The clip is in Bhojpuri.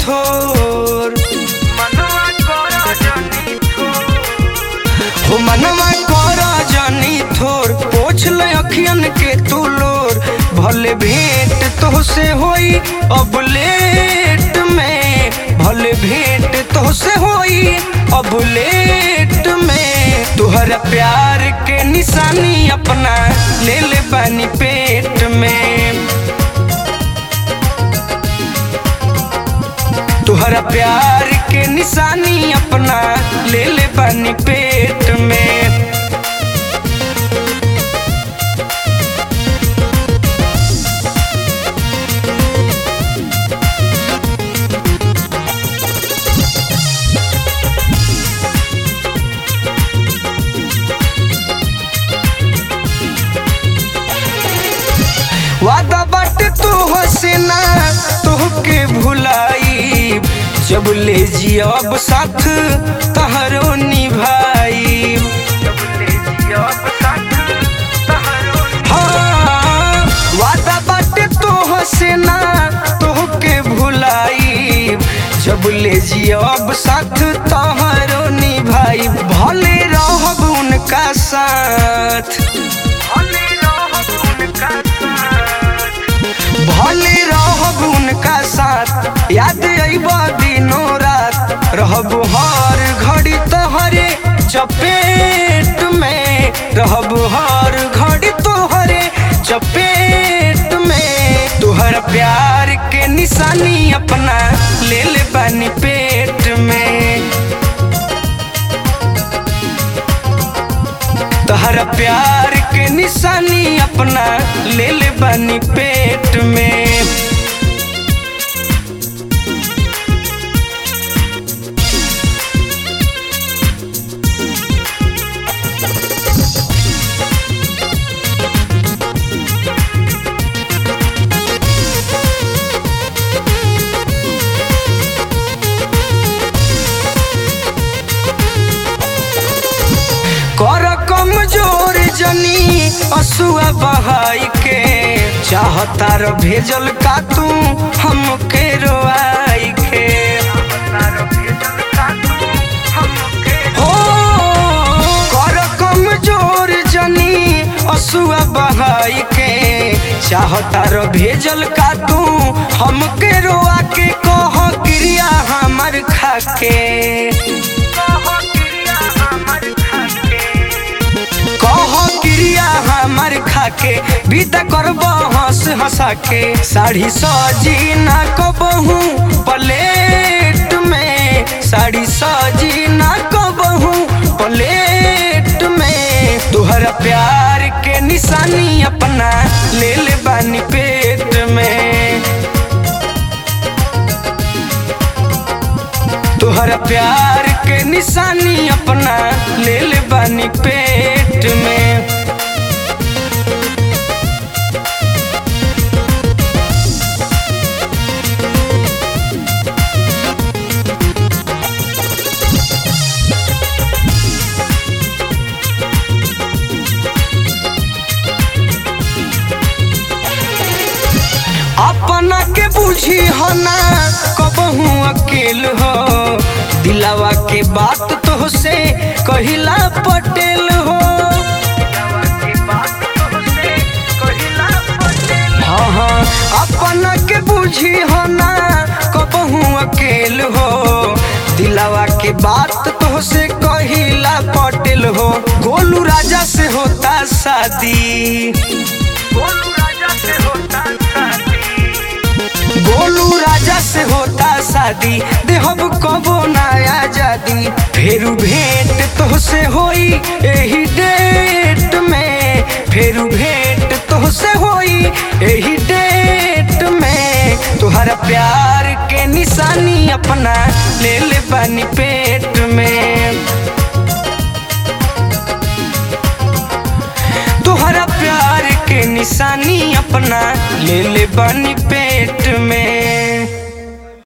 थोर मनवा कर जनी हो मनवा कर जानी थोर पोछ ले अखियन के तू लोर भले भेंट तोहसे होई अब लेट में भले भेंट तोहसे होई अब लेट में तुहरा प्यार के निशानी अपना ले ले बानी पेट में तुहरा प्यार के निशानी अपना ले ले बानी पेट में वादा बाटे तू हसीना तोहके भुलाई जब ले जियब साथ तहरो निभाई जब साथ तहरो हाँ वादा बाटे तू हसीना तोहके भुलाई जब ले जियब साथ तहरो निभाई भले रहब उनका साथ भले रहब उनका साथ भले रहब उनका साथ याद अइब दिनों रात रहब हर घड़ी तोहरे चपेट में रहब हर घड़ी तोहरे चपेट में तुहर प्यार के निशानी अपना ले ले बानी पेट में तहरा प्यार के निशानी अपना ले ले बानी पेट में कर कमजोर जनी असुआ बहाई के चाहता र भेजल का तू हमके रोआई के तारो भेजल का तू हमके हो कर कमजोर जनी असुआ बहाई के चाहता र भेजल का तू हमके रोआ के कह क्रिया हमर खाके कह क्रिया हमर खाके कह क्रिया हमर खाके बीता करब हंस हंसा के साड़ी सजी ना कबहू प्लेट में साड़ी सजी ना कबहू प्लेट में तुहरा प्यार के निशानी अपना ले ले बानी पेट में तुहरा प्यार के निशानी अपना ले ले बानी पेट में अपना के बुझी हो ना कबहू अकेल हो दिलावा के बात तो से कहिला पटेल हो दवा के बात तोहसे कहिला पटेल हाँ हाँ अपना के बुझी हो ना कबहू अकेल हो दिलावा के बात तो से कहिला पटेल हो गोलू राजा से होता शादी गोलू राजा से होता शादी गोलू राजा से होता शादी देहब कबो नया आजादी फेरू भेंट तोहसे होई एही डेट में फेरू भेंट तोहसे होई एही डेट में तुहरा प्यार के निशानी अपना ले ले बानी पेट में तुहरा प्यार के निशानी अपना ले ले बानी पेट में